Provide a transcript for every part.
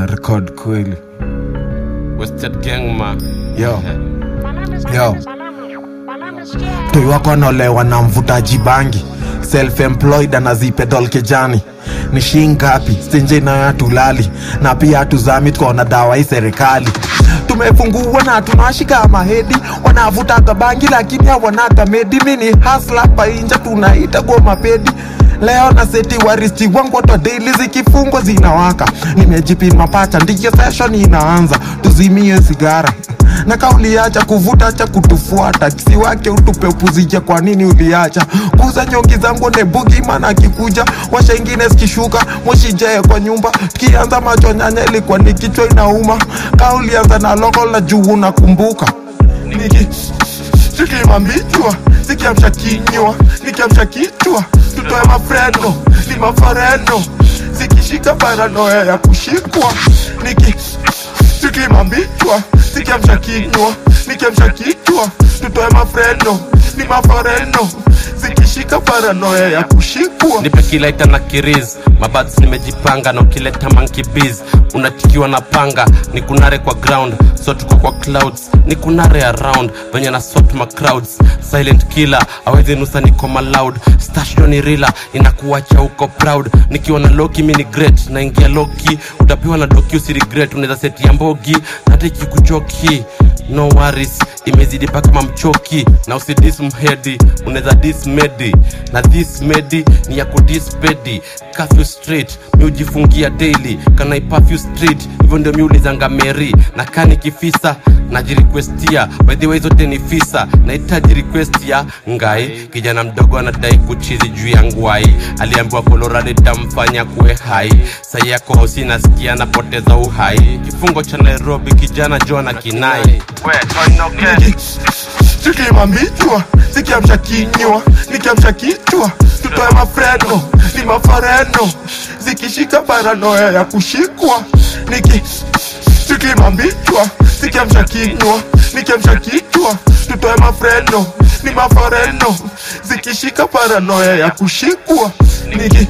na record kweli Wasted gang ma. yo yo mtoi wako anaolewa na mvutaji bangi self-employed anazipedol kejani ni shingapi stenje nayo hatulali na pia hatuzami tukaona dawa hii serikali tumefungua na tunawashika mahedi wanavutaga bangi lakini hawanaga medi mini hasla painja tunaita goma pedi leo na seti waristi wangu watu daily zikifungwa zinawaka nimejipima pacha ndiyo session inaanza tuzimie sigara na kauliacha kuvuta cha kutufuata kisi wake utupe upuzija kwa nini uliacha kuza nyongi zangu nebugi mana akikuja washa ingine zikishuka moshijae kwa nyumba tukianza macho nyanya ilikuwa ni kichwa inauma kaulianza na lokol na juu unakumbuka niki tukimambichwa sikiamsha kinywa nikiamsha kichwa tutoe mafreno ni mafareno zikishika paranoya ya kushikwa niki tukimambichwa sikiamsha kinywa nikiamsha kichwa tutoe mafreno ni mafareno zikishika paranoya ya kushikwa nipe kilaita na kiriz mabads nimejipanga na ukileta mankibiz unachikiwa na panga ni kunare kwa ground so tuko kwa clouds ni kunare around venye na sort ma crowds silent killer awezi nusa niko maloud stasho ni rila inakuacha uko proud nikiwa na loki mi ni great naingia loki utapiwa na doki usi regret unaweza seti ya mbogi hata ikikuchoki no worries imezidi paka mamchoki na usidis mhedi unaweza dis medi na this medi ni ya kudis pedi kafyu street mi ujifungia daily kana ipafyu street hivyo ndio mi ulizanga meri na kani kifisa najirequestia by the way zote ni fisa nahitaji request ya ngai kijana mdogo anadai kuchizi juu ya ngwai aliambiwa kolorado itamfanya kuwe hai sai yako hosi nasikia napoteza uhai kifungo cha nairobi kijana jona kinai tukimambichwa sikiamsha kinywa nikiamsha kichwa tutoe mafreno ni mafareno zikishika paranoya ya kushikwa niki tukimambichwa sikiamsha kinywa nikiamsha kichwa tutoe mafreno ni mafareno zikishika paranoya ya kushikwa niki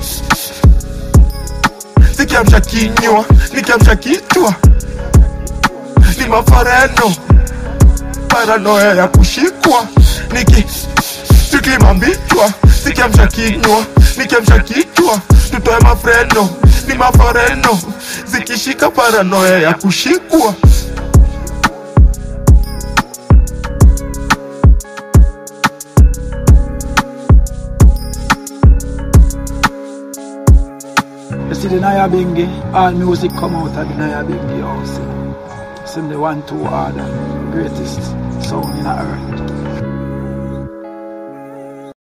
sikiamsha kinywa nikiamsha kichwa ni mafareno paranoya ya kushikwa niki tukimambichwa sikiamsha kinywa nikiamsha kichwa tutoe mafreno ni mafareno zikishika paranoya ya kushikwa You see the Naya Bingi, all music come out of the Naya Bingi house. It's in the one two order, greatest sound in the earth.